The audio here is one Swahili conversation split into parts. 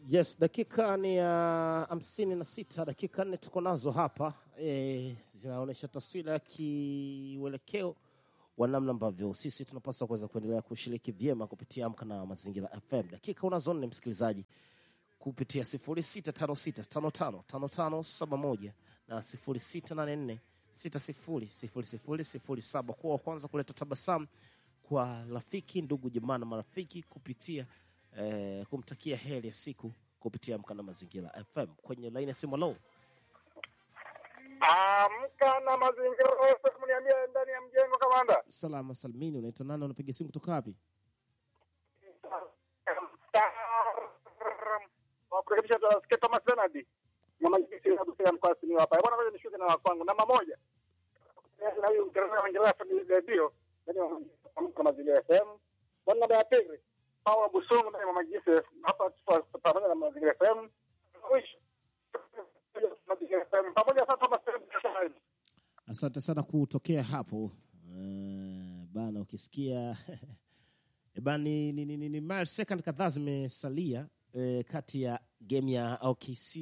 Yes, dakika ni ya hamsini na sita, dakika nne tuko nazo hapa e, zinaonyesha taswira ya kiuelekeo wa namna ambavyo sisi tunapaswa kuweza kuendelea kushiriki vyema kupitia Amka na Mazingira FM. Dakika unazo nne, msikilizaji, kupitia 0656555571 na 0684600007 kuwa wa kwanza kuleta tabasamu kwa rafiki, ndugu, jamaa na marafiki kupitia eh, kumtakia heri ya siku kupitia Amka na Mazingira FM kwenye laini ya simu. Lo, Amka na mazingira yote, mniambie ndani ya mjengo kamanda. salama salmini, unaitwa nani? Unapiga simu kutoka wapi? Wakurekebisha tunasikia Thomas Bernard. Na majisi ya Busia mkoa sini hapa. Bwana ngoja nishuke na wakwangu. Namba moja. Na huyu mkereza Wangereza ni redio. Ndani ya Amka mazingira FM. Bwana namba ya pili. Hawa Busungu ndani ya majisi hapa tupo pamoja na mazingira FM. Mwisho. Mazingira FM. Pamoja sasa Thomas Bernard. Asante sana kutokea hapo uh, bana, ukisikia Eh, bana, ni, ni, ni, ni, ni mile second kadhaa zimesalia eh, kati ya game ya OKC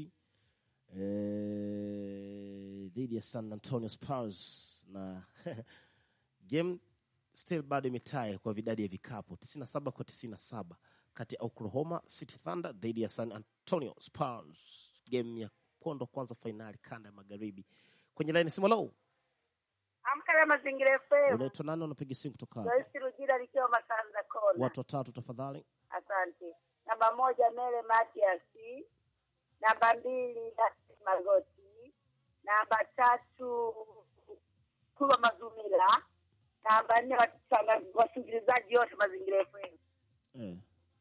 eh, dhidi ya San Antonio Spurs na game still bado imetae kwa vidadi ya vikapu 97 kwa 97 kati ya Oklahoma City Thunder dhidi ya San Antonio Spurs, game ya kondo kwanza fainali kanda ya magharibi. Kwenye laini simu low, Amka na mazingira FM. unaitwa nani? Unapiga simu kutoka wapi? Joyce Rujira likiwa Masanza Kona. Watu watatu tafadhali. Asante. Namba moja Mele Matias. Namba mbili Dasi Magoti. Namba tatu Kuba Mazumila. Namba nne watanga- wasikilizaji wote mazingira FM. Eh.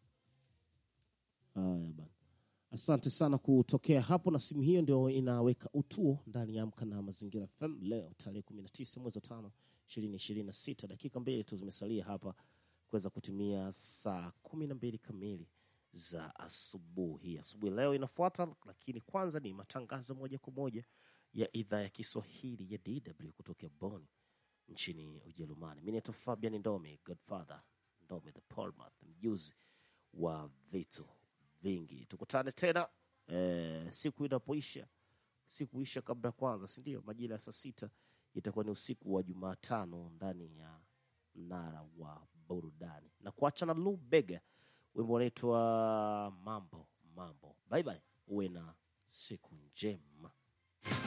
Haya bana, asante sana kutokea hapo, na simu hiyo ndio inaweka utuo ndani ya Amka na Mazingira FM leo tarehe kumi na tisa mwezi wa tano ishirini ishirini na sita. Dakika mbili tu zimesalia hapa kuweza kutimia saa kumi na mbili kamili za asubuhi. Asubuhi leo inafuata, lakini kwanza ni matangazo moja kwa moja ya idhaa ya Kiswahili ya DW kutokea Bonn nchini Ujerumani. Mi naitwa Fabian Ndome, Godfather Ndome the Portmouth, mjuzi wa vitu vingi. Tukutane tena eh, siku inapoisha, siku isha kabla ya kwanza, si ndio? Majira ya saa sita itakuwa ni usiku wa Jumatano ndani ya mnara wa burudani, na kuacha na Lou Bega, wimbo unaitwa mambo mambo. Bye bye, uwe na siku njema.